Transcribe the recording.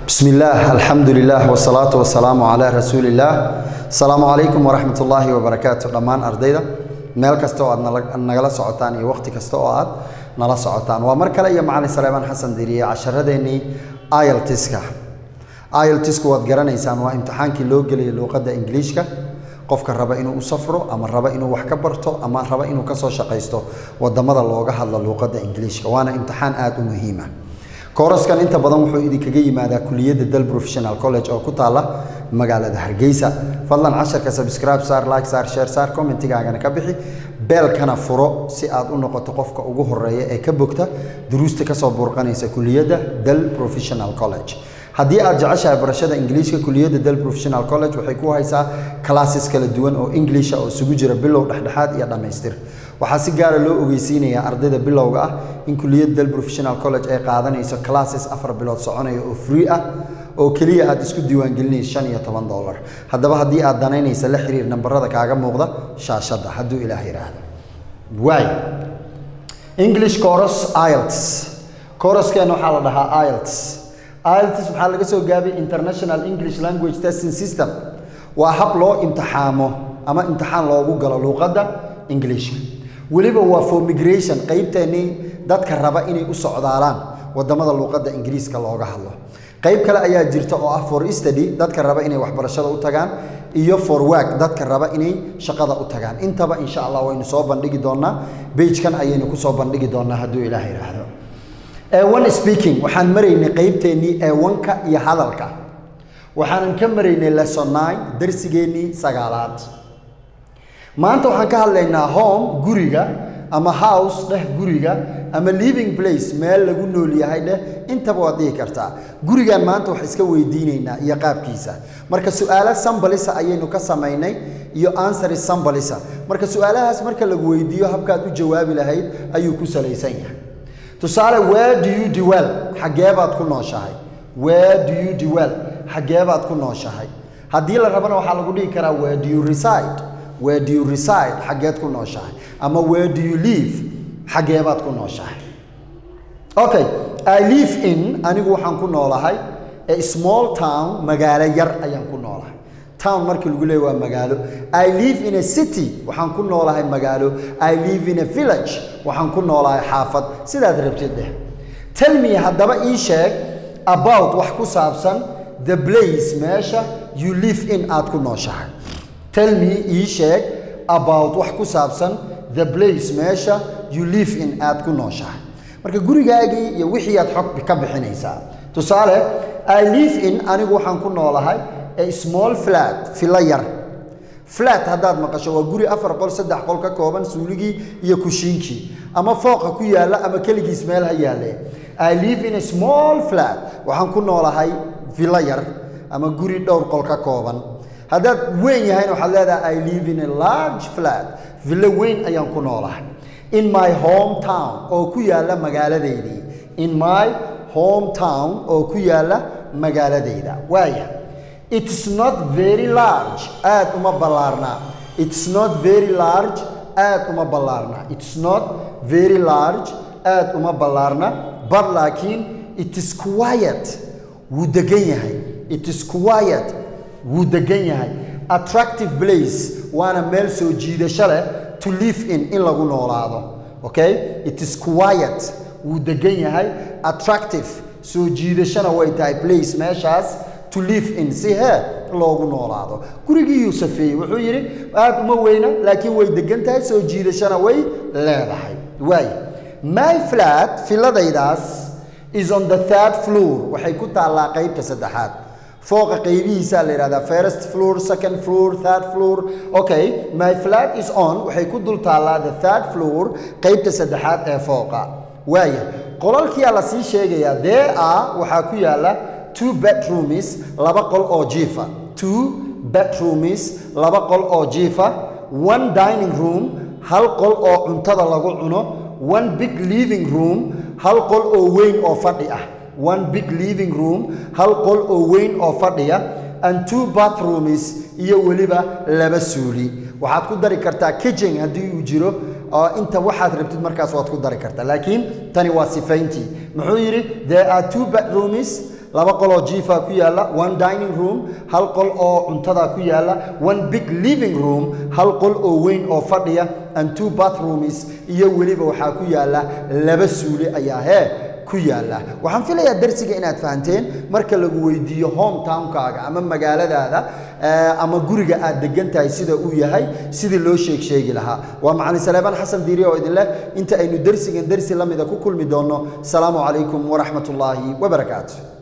بسم الله الحمد لله والصلاة والسلام على رسول الله السلام عليكم ورحمة الله وبركاته دمان أرديدا meel kasta oo aad nala- nagala socotaan iyo waqti kasta oo aad nala socotaan waa mar kale iyo macalin saleemaan xasan diriye casharadeenii iltiska iltisku waad garanaysaan waa imtixaankii loo gelaya luuqadda ingiliishka qofka raba inuu u safro ama raba inuu wax ka barto ama raba inuu kasoo shaqaysto wadamada looga hadlo luuqadda ingiliishka waana imtixaan aada u muhiima kooraskan inta badan wuxuu idinkaga yimaadaa kuliyadda dal professional college oo ku taala magaalada hargeysa fadlan casharka subscribe saar like saar share saar commentigaagana ka bixi beelkana furo si aad u noqoto qofka ugu horeeya ee ka bogta duruusta kasoo burqanaysa kuliyadda dal professional college haddii aad jeceshahay barashada ingiliishka kuliyadda dal professional college waxay ku haysaa classes kala duwan oo inglisha oo isugu jira bilow dhexdhexaad iyo dhammaystir waxaa si gaara loo ogeysiinayaa ardayda bilowga ah in kuliyadda dal professional college ay qaadanayso classes afar bilood soconaya oo free ah oo keliya aad isku diiwaangelinayso shan iyo toban dollar haddaba haddii aad danaynaysa la xiriir nambarada kaaga muuqda shaashadda hadduu ilaah yidhaahdo waay english chorus ielts choruskeena waxaa la dhahaa ielts ielts waxaa laga soo gaabay international english language testing system waa hab loo imtixaamo ama imtixaan loogu galo luuqadda ingiliishka weliba waa for migration qeybteennii dadka raba inay u socdaalaan wadamada luuqadda ingiriiska looga hadlo qayb kale ayaa jirta oo ah for study dadka raba inay waxbarashada u tagaan iyo for work dadka raba inay shaqada u tagaan intaba insha allah waynu soo bandhigi doonaa beigekan ayaynu kusoo bandhigi doonaa hadduu ilaah yidhaahdo ewan speaking waxaan maraynay qeybteennii ewanka iyo hadalka waxaanan ka maraynay lesson nine darsigeennii sagaalaad maanta waxaan ka hadlaynaa home guriga ama house dheh guriga ama living place meel lagu nool yahay dheh intaba waad dhihi kartaa gurigan maanta wax iska weydiinaynaa iyo qaabkiisa marka su-aalo sambalisa ayaynu ka samaynay iyo ansari sambalisa marka su-aalahaas marka lagu weydiiyo habkaad u jawaabi lahayd ayuu ku salaysan yahay tusaale where do you dwell xageebaad ku nooshahay where do you dwell xageebaad ku nooshahay haddii la rabana waxaa lagu dhihi karaa where do you reside where do you reside xageed ku nooshahay ama where do you live xageebaad ku nooshahay okay i live in anigu waxaan ku noolahay a small town magaalo yar ayaan ku noolahay town markii lagu leeya waa magaalo i live in a city waxaan ku noolahay magaalo i live in a village waxaan ku noolahay xaafad sidaad rabtid dheh tell me haddaba ii sheeg about wax ku saabsan the place meesha you live in aad ku nooshahay tell me ii sheeg about wax ku saabsan the place meesha you live in aad ku nooshahay marka gurigaagii iyo wixii aad xog ka bixinaysaa tusaale i live in anigu waxaan ku noolahay a small flat filo yar flat haddaad maqasho waa guri afar qol saddex qol ka kooban suuligii iyo kushiinkii ama fooqa ku yaalla ama keligiis meel ha yaalle i live in a small flat waxaan ku noolahay filo yar ama guri dhowr qol ka kooban haddaad weyn yahayna waxaad leedahay i live in a large flat villo weyn ayaan ku noolahay in my home town oo ku yaalla magaaladeydii in my home town oo ku yaalla magaaladeyda waaya it's not very large aad uma ballaarnaa it's not very large aad uma ballaarna it's not very large aad uma ballaarna but laakiin it is quiet wuu degan yahay it is quiet wuu degan yahay attractive place waana meel soo jiidasho leh to live in in lagu noolaado okay it is quiet wuu degan yahay attractive soo jiidashona way tahay place meeshaas to live in si hee loogu noolaado gurigii yuu safeeyey wuxuu yidhi aad uma weyna laakiin way degan tahay soo jiidashona way leedahay waay my flat filadaydaas is on the third floor waxay ku taallaa qeybta saddexaad fooqa qaybihiisaa la yidhahdaa first floor second floor third floor okay my flat is on waxay ku dul taallaa the third floor qeybta saddexaad ee fooqa waaya qolalkiyaa la sii sheegayaa there are waxaa ku yaalla two bedrooms laba qol oo jiifa two bedrooms laba qol oo jiifa one dining room hal qol oo cuntada lagu cuno one big living room hal qol oo weyn oo fadhi ah one big living room hal qol oo weyn oo fadhiya and two bathrooms iyo weliba laba suuli waxaad ku dari kartaa kitchen haddii uu jiro oo inta waxaad rabtid markaas waad ku dari kartaa laakiin tani waa sifayntii muxuu yidhi there are two bedrooms laba qol oo jiifa ku yaalla one dining room hal qol oo cuntada ku yaalla one big living room hal qol oo weyn oo fadhiya and two bathrooms iyo weliba waxaa ku yaalla laba suuli ayaa hee ku yaalla waxaan filayaa darsiga inaad fahanteen marka lagu weydiiyo hometownkaaga ama magaaladaada ama guriga aad degan tahay sida uu yahay sidii loo sheeg sheegi lahaa waa macalin saleebaan xasan diiri oo idin leh inta aynu dersigan dersi la mida ku kulmi doonno asalaamu calaykum waraxmat ullaahi wabarakaatu